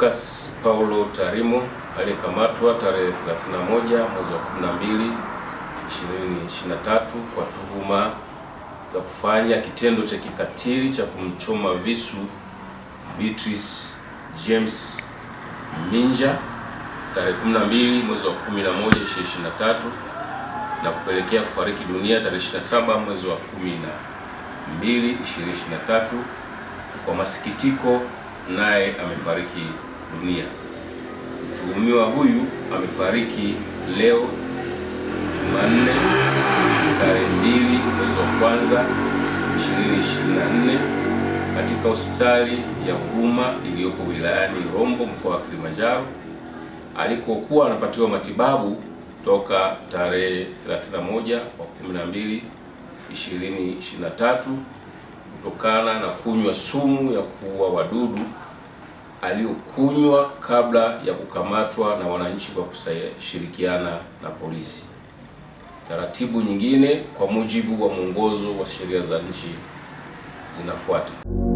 Lucas Paulo Tarimo aliyekamatwa tarehe 31 mwezi wa 12 2023 kwa tuhuma za kufanya kitendo cha kikatili cha kumchoma visu Beatrice James Minja tarehe 12 mwezi wa 11 2023 na kupelekea kufariki dunia tarehe 27 mwezi wa 12 2023. Kwa masikitiko, naye amefariki dunia. Mtuhumiwa huyu amefariki leo Jumanne tarehe 2 mwezi wa kwanza 2024 katika hospitali ya Huruma iliyopo wilayani Rombo mkoa wa Kilimanjaro alikokuwa anapatiwa matibabu toka tarehe 31 wa 12 2023 kutokana na kunywa sumu ya kuua wadudu aliyokunywa kabla ya kukamatwa na wananchi kwa kushirikiana na polisi. Taratibu nyingine kwa mujibu wa mwongozo wa sheria za nchi zinafuata.